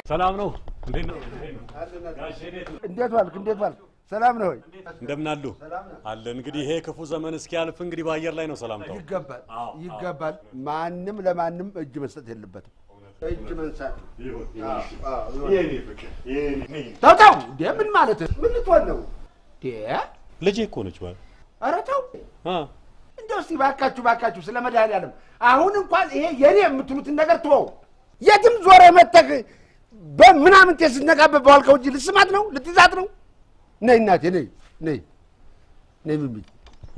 ሰላም ነው? እንዴት ዋልክ? እንዴት ዋልክ? ሰላም ነው ወይ? እንደምን አሉ? አለ እንግዲህ ይሄ ክፉ ዘመን እስኪያልፍ እንግዲህ በአየር ላይ ነው ሰላምታው። ይገባል፣ ይገባል። ማንም ለማንም እጅ መስጠት የለበትም። እጅ መንሳት ተው ተው። እንዴ ምን ማለት ምን ልትሆን ነው? እንዴ ልጄ እኮ ነች ማለት ኧረ ተው አ እንደው እስቲ ባካችሁ ባካችሁ ስለ መድኃኒዓለም አሁን እንኳን ይሄ የኔ የምትሉትን ነገር ትወው። የትም ዞረ መተህ በምናምን ስትነቃበት በዋልከው እንጂ ልስማት ነው ልትይዛት ነው? ነይ እናቴ ነይ ነይ ነይ ምን ብዬ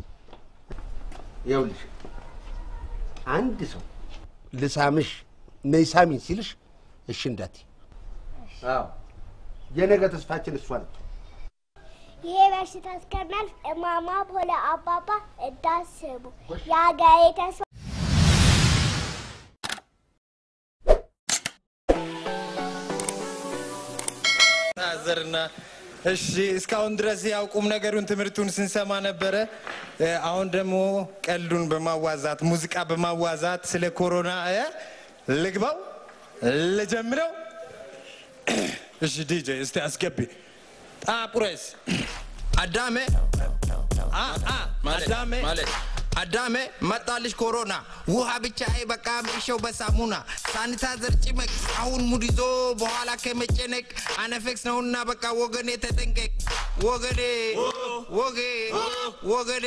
ይኸውልሽ አንድ ሰው ልሳምሽ ነይ ሳሚኝ ሲልሽ እሺ እንዳትዪ። አዎ የነገ ተስፋችን እሷ ነች። ይሄ በሽታ እስከሚያልፍ እማማ ሆነ አባባ እንዳስቡ የሀገሬ ተስፋ ታዘርና እሺ፣ እስካሁን ድረስ ያው ቁም ነገሩን ትምህርቱን ስንሰማ ነበረ። እ፣ አሁን ደግሞ ቀልዱን በማዋዛት ሙዚቃ በማዋዛት ስለ ኮሮና እ፣ ልግባው ልጀምረው። እሺ ዲጄ እስቲ አስገቢ። ጣቁረስ አዳሜ አ አ አዳሜ አዳሜ መጣልሽ ኮሮና ውሃ ብቻ አይበቃም እሸው በሳሙና ሳኒታይዘር ጭመቅ አሁን ሙድ ይዞ በኋላ ከመጨነቅ አነፌክስ ነውና በቃ ወገኔ ተጠንቀቅ ወገኔ ወጌ ወገኔ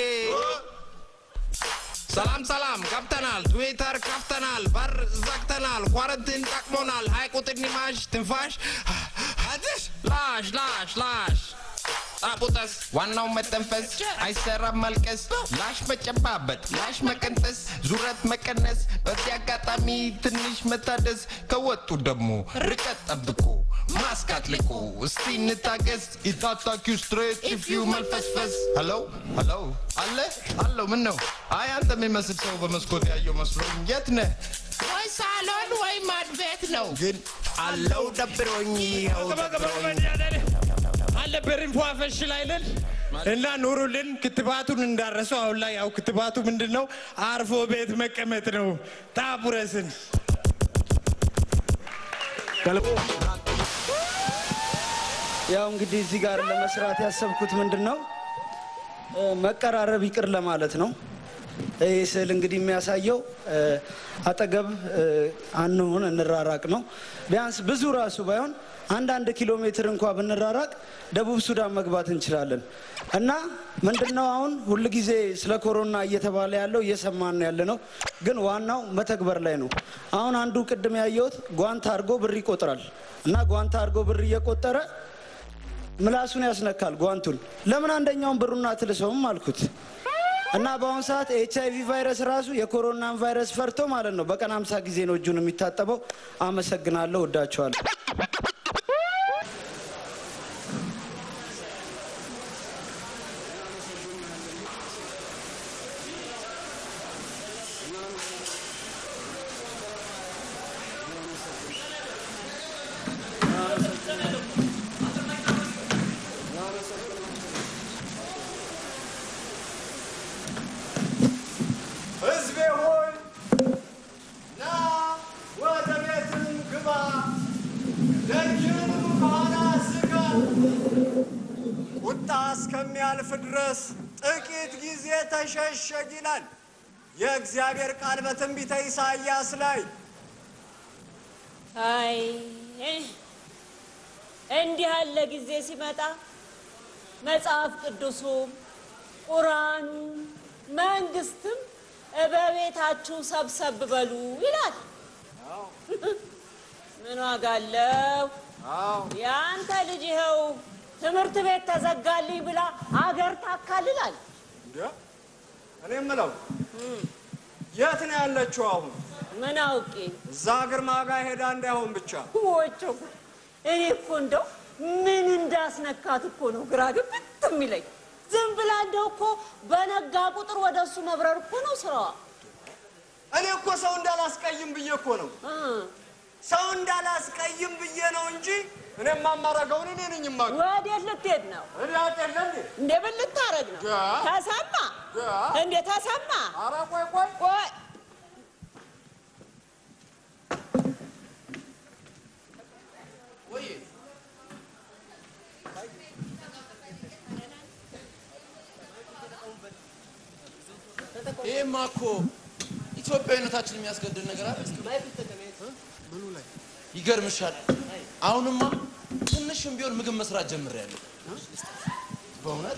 ሰላም ሰላም ገብተናል ትዊተር ከፍተናል በር ዘግተናል ኳረንቲን ጠቅሞናል ሀይቁ ትንማሽ ትንፋሽ አትሽ ላሽ ላሽ ላሽ ጣቡጠስ ዋናው መተንፈስ አይሰራም መልቀስ ላሽ መጨባበጥ ላሽ መቀንጠስ ዙረት መቀነስ በዚህ አጋጣሚ ትንሽ መታደስ ከወጡ ደግሞ ርቀት ጠብቁ ማስክ አጥልቁ እስቲ እንታገስ ኢታታኪው ስትሬት ኢፍዩ መልፈስፈስ ሄሎ ሄሎ አለ አለው ምን ነው አይ አንተ የሚመስል ሰው በመስኮት ያየው መስሎኝ የት ነህ ወይ ሳሎን ወይ ማድቤት ነው ግን አለው ደብሮኝ ይኸው ደብሮኝ አልነበርን ፏፈሽ ላይልን እና ኑሩልን። ክትባቱን እንዳረሱ አሁን ላይ ያው ክትባቱ ምንድን ነው? አርፎ ቤት መቀመጥ ነው። ጣቡረስን ያው እንግዲህ እዚህ ጋር ለመስራት ያሰብኩት ምንድን ነው እ፣ መቀራረብ ይቅር ለማለት ነው። ይህ ስዕል እንግዲህ የሚያሳየው እ፣ አጠገብ እ፣ አንሁን እንራራቅ ነው። ቢያንስ ብዙ ራሱ ባይሆን አንዳንድ ኪሎ ሜትር እንኳ ብንራራቅ ደቡብ ሱዳን መግባት እንችላለን እና ምንድነው አሁን ሁል ጊዜ ስለ ኮሮና እየተባለ ያለው እየሰማን ነው ያለ ነው፣ ግን ዋናው መተግበር ላይ ነው። አሁን አንዱ ቅድም ያየሁት ጓንት አድርጎ ብር ይቆጥራል እና ጓንት አድርጎ ብር እየቆጠረ ምላሱን ያስነካል ጓንቱን። ለምን አንደኛውን ብሩን አትልሰውም አልኩት እና በአሁኑ ሰዓት ኤች አይቪ ቫይረስ ራሱ የኮሮናን ቫይረስ ፈርቶ ማለት ነው በቀን አምሳ ጊዜ ነው እጁን የሚታጠበው። አመሰግናለሁ፣ ወዳቸዋለሁ። ሕዝቤ ሆይ ና ወደ ቤትም ግባ፣ ደጅንም ከኋላ ዝጋ። ቁጣ እስከሚያልፍ ድረስ ጥቂት ጊዜ ተሸሸግ ይላል የእግዚአብሔር ቃል በትንቢተ ኢሳይያስ ላይ። አይ እንዲህ ያለ ጊዜ ሲመጣ መጽሐፍ ቅዱሱም ቁርአኑም መንግስትም በቤታችሁ ሰብሰብ በሉ ይላል። ምን ዋጋ አለው? የአንተ ልጅ ይኸው ትምህርት ቤት ተዘጋልኝ ብላ አገር ታካልላል። እንዴ እኔ የምለው የት ነው ያለችው አሁን? ምን አውቄ እዛ ግርማ ጋር ሄዳ እንዳይሆን ብቻ። ወቸው እኔ እኮ እንደው ምን እንዳስነካት እኮ ነው ግራ ግብት የሚለኝ። ዝም ብላ እንደው እኮ በነጋ ቁጥር ወደ እሱ መብረር እኮ ነው ስራዋ። እኔ እኮ ሰው እንዳላስቀይም ብዬ እኮ ነው እ ሰው እንዳላስቀይም ብዬ ነው እንጂ እኔ የማማረገውን እኔ ነኝ የማውቀው። ወዴት ልትሄድ ነው? እኔ አጤለ እንዴ እንደ ምን ልታረግ ነው? ጋ ተሰማ ጋ እንዴ ተሰማ ኧረ ቆይ ቆይ ቆይ ይሄማ እኮ ኢትዮጵያዊነታችን የሚያስገድል ነገር አለ። ምኑ ላይ ይገርምሻል፣ አሁንማ ትንሽም ቢሆን ምግብ መስራት ጀምሬያለሁ። በእውነት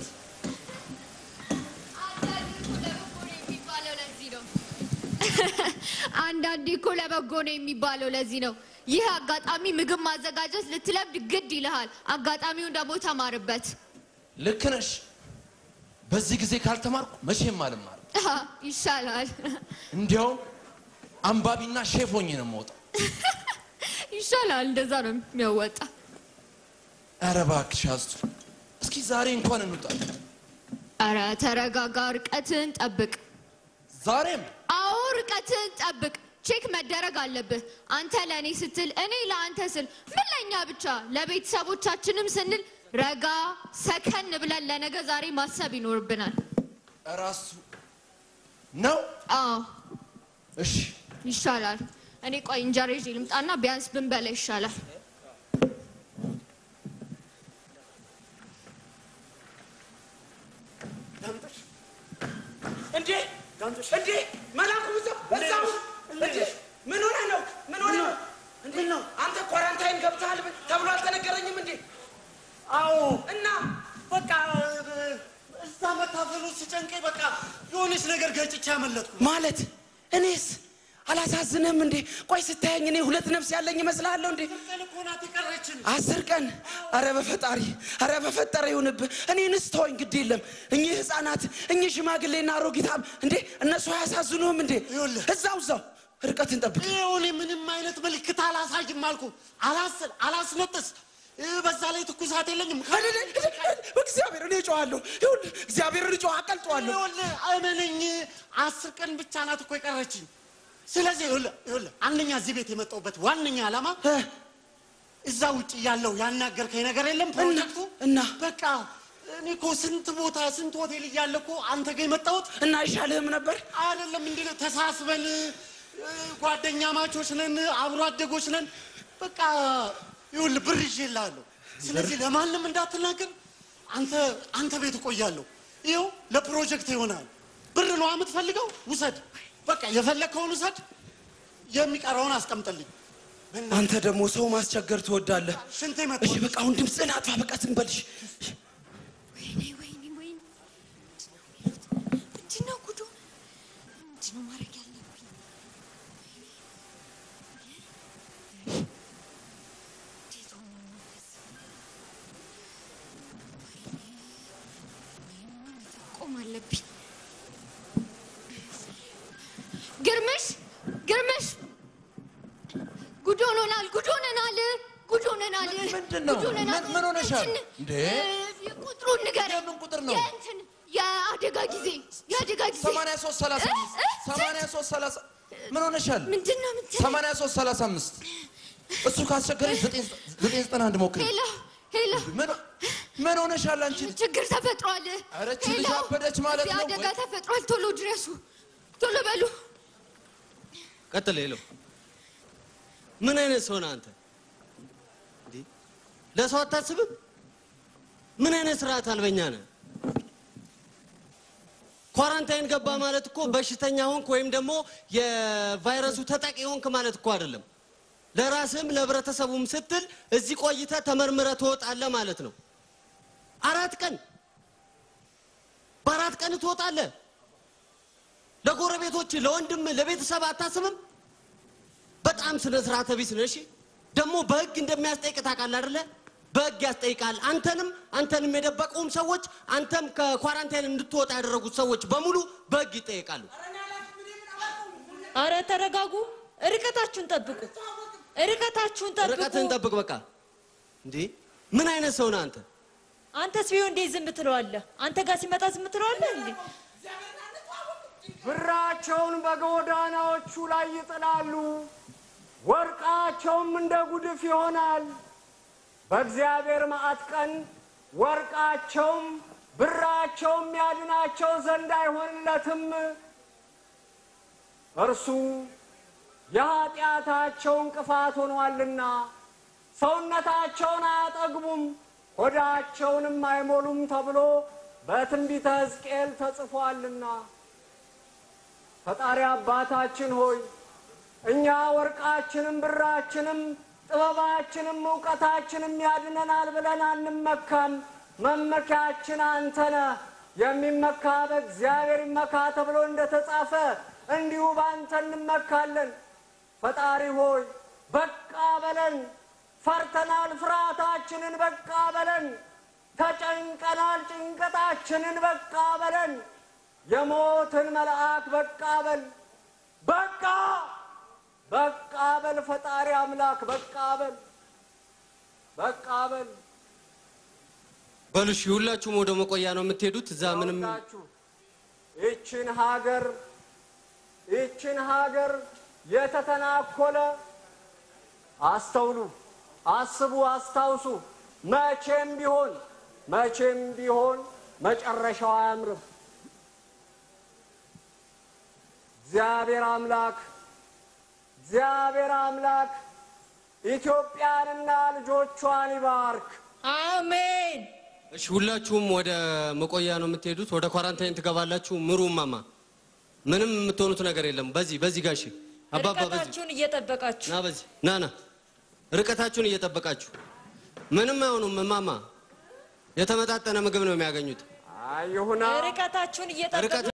አንዳንዴ እኮ ለበጎ ነው የሚባለው ለዚህ ነው። ይህ አጋጣሚ ምግብ ማዘጋጀት ልትለምድ ግድ ይልሃል። አጋጣሚውን ደግሞ ተማርበት። ልክ ነሽ። በዚህ ጊዜ ካልተማርኩ መቼም አልማርም። አሃ፣ ይሻላል እንዲያውም አንባቢና ሼፍ ሆኜ ነው የምወጣው። ይሻላል። እንደዛ ነው የሚያወጣ። ኧረ እባክሽ አስቱ፣ እስኪ ዛሬ እንኳን እንውጣ። ኧረ ተረጋጋ፣ ርቀትን ጠብቅ። ዛሬም አዎ ርቀትን ጠብቅ። ቼክ መደረግ አለብህ። አንተ ለእኔ ስትል እኔ ለአንተ ስል ምን ለእኛ ብቻ ለቤተሰቦቻችንም ስንል ረጋ ሰከን ብለን ለነገ ዛሬ ማሰብ ይኖርብናል። እራሱ ነው። አዎ እሺ ይሻላል። እኔ ቆይ እንጀራ ይዤ ልምጣና ቢያንስ ብንበላ ይሻላል። ዳምጦሽ እንዴ እንዴ መላኩ እዛው እዛው እንዴ ምን ሆነ ነው ምን ሆነ ነው ምን ነው አንተ ኳራንታይን ገብተሃል ተብሎ አልተነገረኝም እንዴ አዎ እና በቃ እዛ መታፈሉ ሲጨንቀኝ በቃ የሆነች ነገር ገጭቼ ያመለጥኩ ማለት እኔስ አላሳዝንህም እንዴ ቆይ ስታየኝ እኔ ሁለት ነፍስ ያለኝ ይመስልሃለሁ እንዴ ቀን እኮ ናት የቀረችን አስር ቀን አረ በፈጣሪ አረ በፈጠረ ይሁንብህ እኔንስ ተወኝ ግድ የለም እኚህ ህፃናት እኚህ ሽማግሌና አሮጊታም እንዴ እነሱ አያሳዝኑህም እንዴ እዛው እዛው ርቀትን ጠብቅ ይኸውልህ ምንም አይነት ምልክት አላሳይም አልኩ አላስል አላስነጥስ እ፣ በዛ ላይ ትኩሳት የለኝም እግዚአብሔር እኔ እጮሃለሁ ይኸውልህ እግዚአብሔርን እጮህ አቀልጠዋለሁ ይኸውልህ እመነኝ አስር ቀን ብቻ ናት እኮ የቀረችኝ ስለዚህ ይኸውልህ ይኸውልህ አንደኛ እዚህ ቤት የመጣሁበት ዋነኛ ዓላማ እዛ ውጭ ያለው ያናገርከኝ ነገር የለም ፕሮጀክቱ እና በቃ እኔ እኮ ስንት ቦታ ስንት ሆቴል እያለ እኮ አንተ ጋር የመጣሁት እና አይሻልህም ነበር አይደለም እንዴ ተሳስበን እ፣ ጓደኛ ማቾች ነን አብሮ አደጎች ነን በቃ ይኸውልህ ብር ይዤልሃለሁ ስለዚህ ለማንም እንዳትናገር አንተ አንተ ቤት እቆያለሁ ይኸው ለፕሮጀክት ይሆናል ብር ነው የምትፈልገው ውሰድ በቃ የፈለግከውን ውሰድ የሚቀረውን አስቀምጥልኝ አንተ ደግሞ ሰው ማስቸገር ትወዳለህ ሽንቴ መጣ እሺ በቃ አሁን ድምፅህን አጥፋ በቃ ዝም በልሽ ወይኔ ወይኔ ወይኔ ምንድን ነው ጉዱ? ምንድን ነው ማድረግ ያለብኝ? እንዴት ሆኖ ነው እንደዚህ? ወይኔ ወይኔ መጠቆም አለብኝ። ግርምሽ ግርምሽ ጉድ ሆኖናል ጉድ ሆነናል ጉድ ሆነናል ምንድን ነው? ጉድ ሆነናል። ምን- ምን ሆነሻል? እንትን፣ እንዴ? እ፣ ቁጥሩን ንገረኝ የምን ቁጥር ነው? የእንትን የአደጋ ጊዜ የአደጋ ጊዜ 83 35 83 30 ምን ሆነሻል? ምንድን ነው ምንድን 83 35 እሱ ካስቸገረሽ 991 ሞክሪ። ሄሎ ሄሎ ምን ምን ሆነሻል አንቺ? ችግር ተፈጥሯል ኧረ እቺ ልጅ ሄሎ፣ አበደች ማለት እዚህ ነው አደጋ ወይ? ተፈጥሯል ቶሎ ድረሱ ቶሎ በሉ ቀጥል ሄሎ ምን አይነት ሰው ነህ አንተ እንዴ? ለሰው አታስብም ምን አይነት ስርዓት አልበኛ ነህ ኳራንታይን ገባ ማለት እኮ በሽተኛ ሆንክ ወይም ደግሞ የቫይረሱ ተጠቂ ሆንክ ማለት እኮ አይደለም ለራስህም ለህብረተሰቡም ስትል እዚህ ቆይተህ ተመርምረህ ትወጣለህ ማለት ነው አራት ቀን በአራት ቀን ትወጣለህ ለጎረቤቶች ለወንድም ለቤተሰብ አታስብም በጣም ስነ ስርዓተ ቢስ ነህ እሺ ደግሞ በህግ እንደሚያስጠይቅ ታውቃለህ አይደለ በህግ ያስጠይቃል አንተንም አንተንም የደበቁም ሰዎች አንተም ከኳራንታይን እንድትወጣ ያደረጉት ሰዎች በሙሉ በህግ ይጠየቃሉ አረ ተረጋጉ፣ ርቀታችሁን ጠብቁ፣ ርቀታችሁን ጠብቁ። ርቀትህን ጠብቅ በቃ እንዴ ምን አይነት ሰው ነህ አንተ አንተስ ቢሆን እንዴት ዝም ትለዋለህ? አንተ ጋር ሲመጣ ዝም ትለዋለህ እንዴ? ብራቸውን በጎዳናዎቹ ላይ ይጥላሉ፣ ወርቃቸውም እንደ ጉድፍ ይሆናል። በእግዚአብሔር መዓት ቀን ወርቃቸውም ብራቸውም ያድናቸው ዘንድ አይሆንለትም። እርሱ የኃጢአታቸው እንቅፋት ሆኗልና ሰውነታቸውን አያጠግቡም፣ ሆዳቸውንም አይሞሉም ተብሎ በትንቢተ ሕዝቅኤል ተጽፏልና። ፈጣሪ አባታችን ሆይ እኛ ወርቃችንም ብራችንም ጥበባችንም እውቀታችንም ያድነናል ብለን አንመካም። መመኪያችን አንተ ነህ። የሚመካ በእግዚአብሔር ይመካ ተብሎ እንደተጻፈ እንዲሁ በአንተ እንመካለን። ፈጣሪ ሆይ በቃ በለን። ፈርተናል፣ ፍርሃታችንን በቃ በለን። ተጨንቀናል፣ ጭንቀታችንን በቃ በለን። የሞትን መልአክ በቃ በል በቃ በቃ በል ፈጣሪ አምላክ በቃ በል በቃ በል በሉ እሺ፣ ሁላችሁም ወደ መቆያ ነው የምትሄዱት። እዛ ምንም ሁላችሁ ይችን ሀገር ይችን ሀገር የተተናኮለ አስተውሉ፣ አስቡ፣ አስታውሱ። መቼም ቢሆን መቼም ቢሆን መጨረሻው አያምርም። እግዚአብሔር አምላክ እግዚአብሔር አምላክ ኢትዮጵያንና ልጆቿን ይባርክ። አሜን። እሺ፣ ሁላችሁም ወደ መቆያ ነው የምትሄዱት። ወደ ኳራንታይን ትገባላችሁ። ምሩ ማማ፣ ምንም የምትሆኑት ነገር የለም። በዚህ በዚህ ጋሺ አባባ በዚህ ርቀታችሁን እየጠበቃችሁ ና በዚህ ና ና ርቀታችሁን እየጠበቃችሁ ምንም አይሆኑም። እማማ የተመጣጠነ ምግብ ነው የሚያገኙት። ይሁና ርቀታችሁን እየጠበቃችሁ